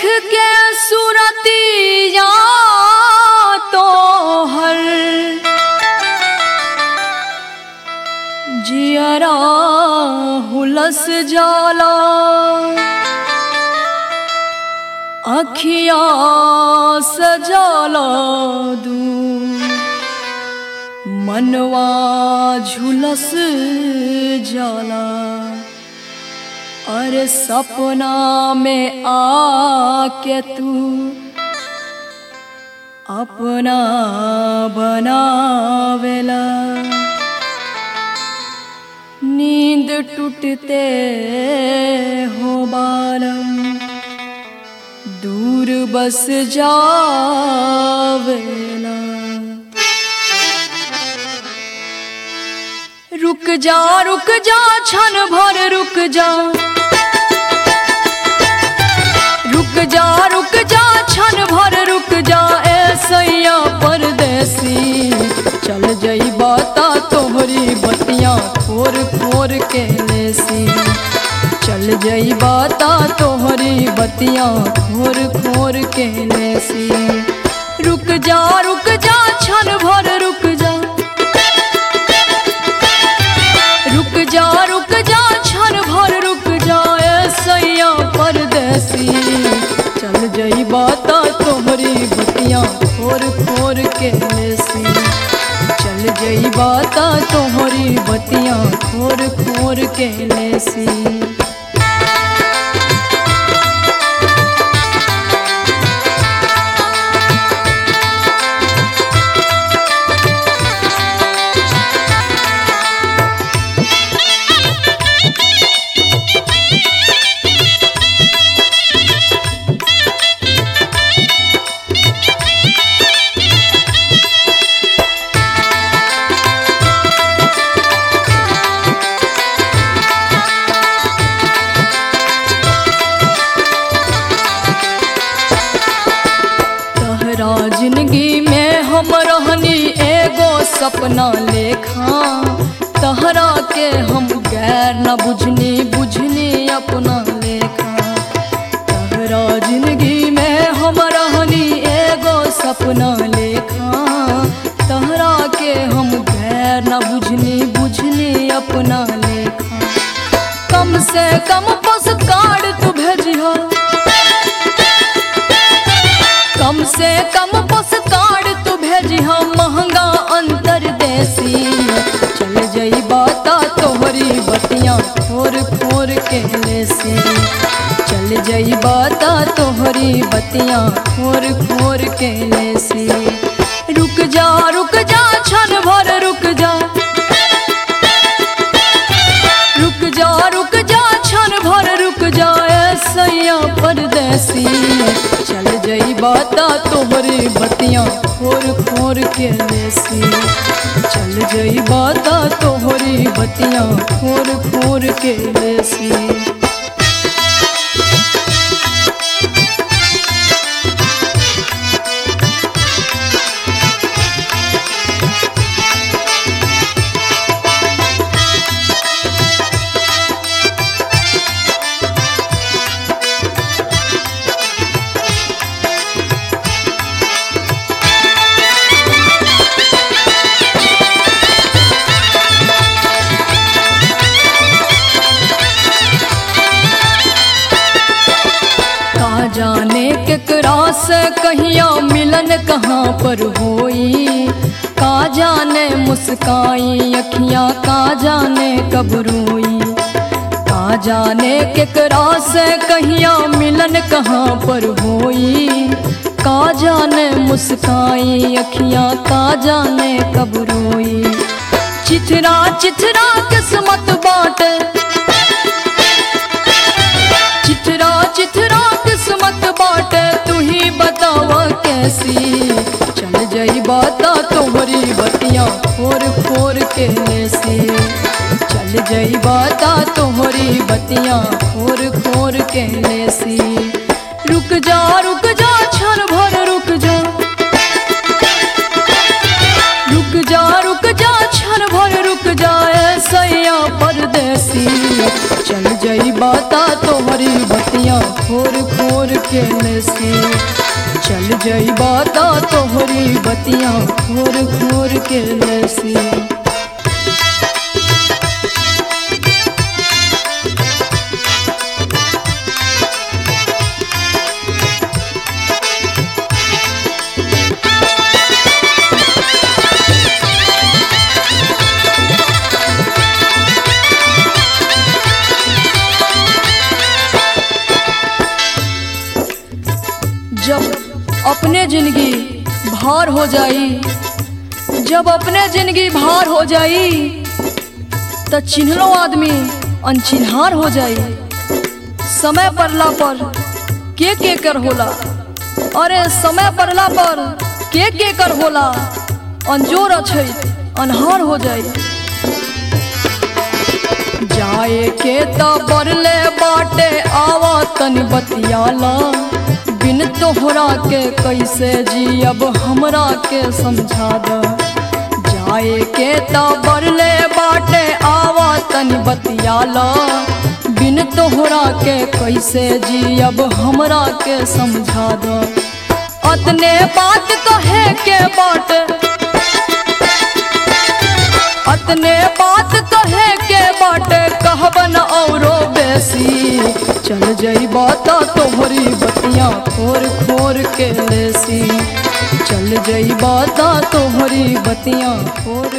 के सुरतिया तो हर जियरा हुलस जाला अखिया सजाला दू मनवा झुलस जाला अरे सपना में आके तू अपना बनावेला नींद टूटते हो बालम दूर बस जावेला रुक जा रुक जा क्षण भर रुक जा रुक जा रुक जा क्षण भर रुक जा ऐसैया परदेसी चल जई बाता तोहरी बतियां खोर खोर के लेसी चल जई बाता तोहरी बतियां खोर खोर के लेसी रुक जा रुक जा क्षण भर रुक जा रुक जा रुक जा क्षण भर रुक जा ऐसैया परदेसी चल जई बाता तोहरी बतियां खोर खोर के लेसी चल जई बाता तोहरी बतियां खोर खोर के लेसी तहरा जिंदगी में हम रहनी एगो सपना लेखा तहरा के हम गैर न बुझनी बुझनी अपना लेखा तहरा जिंदगी में हम रहनी एगो सपना लेखा तहरा के हम गैर न बुझनी बुझनी अपना लेखा कम से कम पोस्ट कार्ड तू भेजियो कम से कम पोस्ट कार्ड तू भेजी हम महंगा अंतर देसी चल जई बाता तोहरी बतियां खोर खोर के लेसी चल जई बाता तोहरी बतियां खोर खोर के लेसी रुक जा रुक जा क्षण भर रुक जा रुक जा रुक जा क्षण भर रुक जा ऐसैया परदेसी चल जई बाता तोहरी बतियां खोर खोर के लेसी चल जई बाता तोहरी बतियां खोर खोर के लेसी का जाने केकरा से कहिया मिलन कहाँ पर होई का जाने मुस्काई अखियाँ का जाने कब रोई का जाने केकरा से कहिया मिलन कहाँ पर होई का जाने मुस्काई अखियाँ का जाने कब रोई चिथरा चिथरा किस्मत बाटे चिथरा चिथरा किस्मत बाटे तू ही बतावा कैसी चल जाई बाता तोहरी बतियां खोर खोर के लेसी चल जाई बाता तोहरी बतियां खोर खोर के लेसी रुक जा रुक जा क्षण भर रुक जा रुक जा रुक जा क्षण भर रुक जा ऐसैया परदेसी चल जाई बाता तोहरी बतियां खोर खोर के लेसी चल जइबा त तोहरी बतिया खोर खोर के लेसी जब अपने जिंदगी भार हो जाई जब अपने जिंदगी भार हो जाई त चिन्हलो आदमी अनचिन्हार हो जाई समय पड़ला पर के के कर होला अरे समय पड़ला पर के के कर होला अंजोर अछै अनहार हो जाई जाए के त बरले बाटे आवा तनी बतियाला बिन तोहरा के कैसे जियब हमरा के समझा द जाए के त बरले बाटे आवा तनी बतियाला बिन तोहरा के कैसे जियब हमरा के समझा द अतने बात कहे के बाटे अतने बात कहे के बाटे कहबन औरो बेसी चल जइबा त तोहरी बतिया खोर खोर के लेसी चल जइबा त तोहरी बतिया खोर